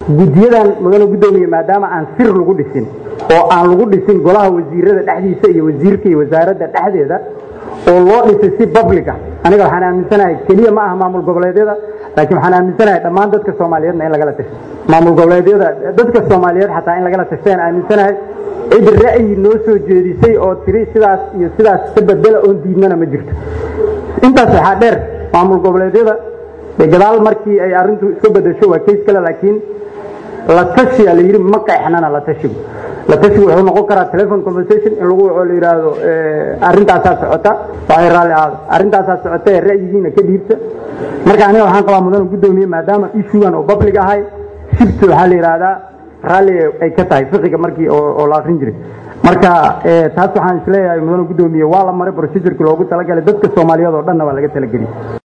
guddiyadan mudane guddoomiye maadaama aan sir lagu dhisin oo aan lagu dhisin golaha wasiirada dhexdiisa iyo wasiirka iyo wasaaradda dhexdeeda oo loo dhisay si public ah aniga waxaan aaminsanahay keliya ma aha maamul goboleedyada laakiin waxaan aaminsanahay dhammaan dadka soomaaliyeedna in lagala tasho maamul goboleedyada dadka soomaaliyeed xataa in lagala tasho ayaan aaminsanahay cid ra'yi noo soo jeedisay oo tiri sidaas iyo sidaas ka bedela oon diidnana ma jirto intaas waxaa dheer maamul goboleedyada gadaal markii ay arrintu iska bedesho waa kays kale laakiin la tashiya la yidhi ma qeexnana la tashigu la tashigu wuxuu noqon karaa telephone conversation in lagu waco la yidhaahdo arrintaasaa socota waxay raalli ahaado arrintaasaa socota ee ra'yigiina ka dhiibta marka aniga waxaan qabaa mudane guddoomiye maadaama issuegan oo public ahay shibta waxaa la yidhaahdaa raalli ay ka tahay fiqiga markii oo la akrin jiray marka taas waxaan isleeyahay mudane guddoomiye waa la maray procedureki loogu talagalay dadka soomaaliyeed oo dhanna waa laga talageliyay